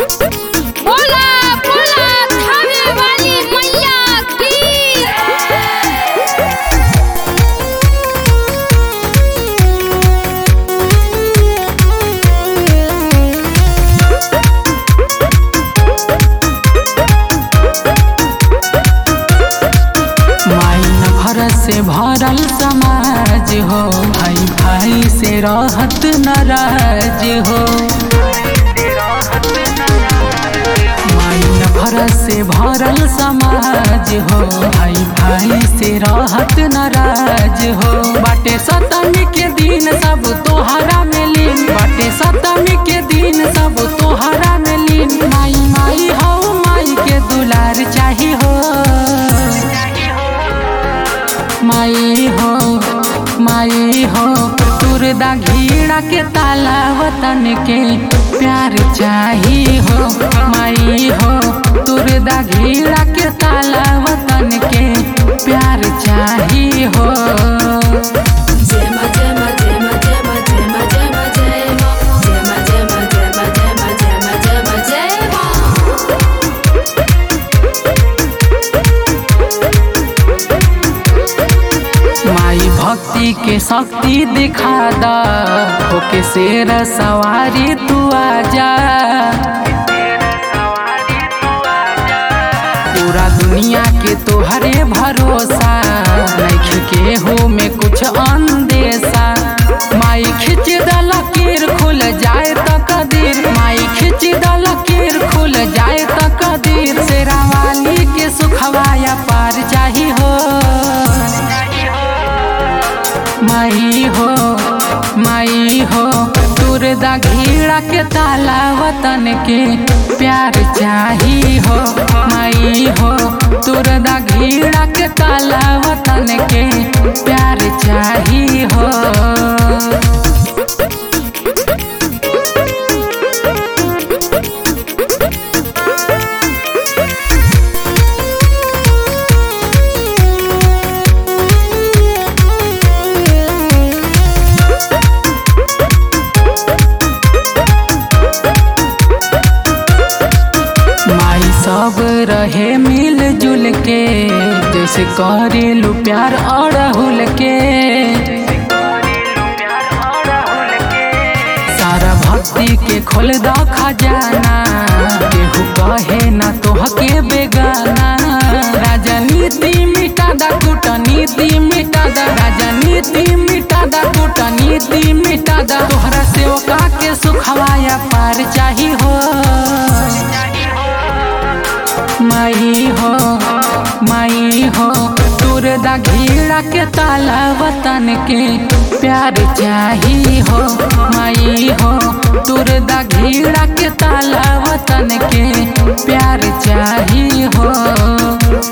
बोला बोला थाने वाली मैया की माइन भर से भरल समाज हो भाई भाई से रहत नाराज हो माइन भर से भरल समाज हो भाई भाई से रहत नाराज हो बाटे सतमी के दिन सब तोहरा में लीन बाटे सतमी के दिन सब तोहरा में लीन माई माई हो माई के दुलार चाही हो माई हो माई हो तुरदा घीड़ा के ताला वतन के प्यार चाही हो माई हो तुरदा घीड़ा के ताला वतन के प्यार चाही हो जेमा जेमा जेमा जेमा जेमा जेमा जेमा जेमा जेमा जेमा जेमा जेमा जेमा जेमा माई भक्ति के शक्ति दिखा दा होके शेर सवारी तू आजा पूरा दुनिया के तोहरे भरोसा नइखे के हो में कुछ अंदेशा माई खिंच द लकीर खुल जाए त कदीर माई खिंच द लकीर खुल जाए त कदीर शेरा वाली के सुखवाया पार चाही हो माई हो माई हो तुरदा घीड़ा के ताला वतन के प्यार चाही हो माई हो तुरदा घीड़ा के ताला वतन के प्यार चाही हो माई सब रहे मिल जुल के जैसे करेलू प्यार अड़हुल के सारा भक्ति के खोल द खजाना केहू कहे ना तोहके बेगाना राजनीति मिटा दा कूटनीति मिटा दा राजनीति मिटा दा कूटनीति मिटा दा तोहरा सेवका के सुखवाया पार चाही हो माई हो माई हो तुरदा घीड़ा के ताला वतन के प्यार चाही हो माई हो तुरदा घीड़ा के ताला वतन के प्यार चाही हो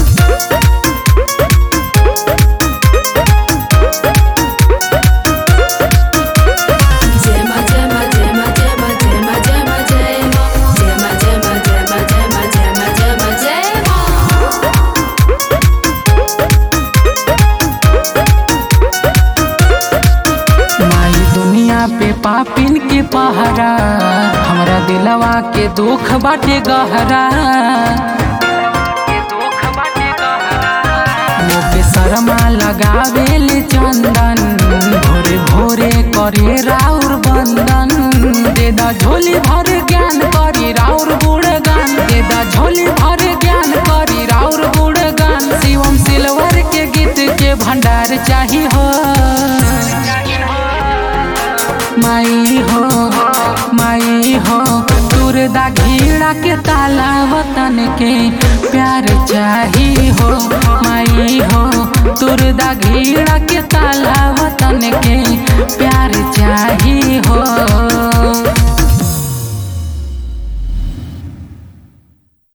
जेमा जेमा जेमा जेमा जेमा जेमा जेमा जेमा जेमा जेमा जेमा जेमा जेमा जेमा माई दुनिया पे पापिन के पहरा हमरा दिलवा के दुख बाटे गहरा मोके शर्मा लगावेल चंदन भोरे भोरे करे राउर बंदन दे दा झोली भर ज्ञान करी राउर गुणगान दे दा झोली भर ज्ञान करी राउर गुणगान शिवम सिल्वर के गीत के भंडार चाही हो माई हो माई हो तुरदा घीड़ा के ताला वतन के प्यार चाही हो माई हो तुरदा घीड़ा के ताला वतन के प्यार चाही हो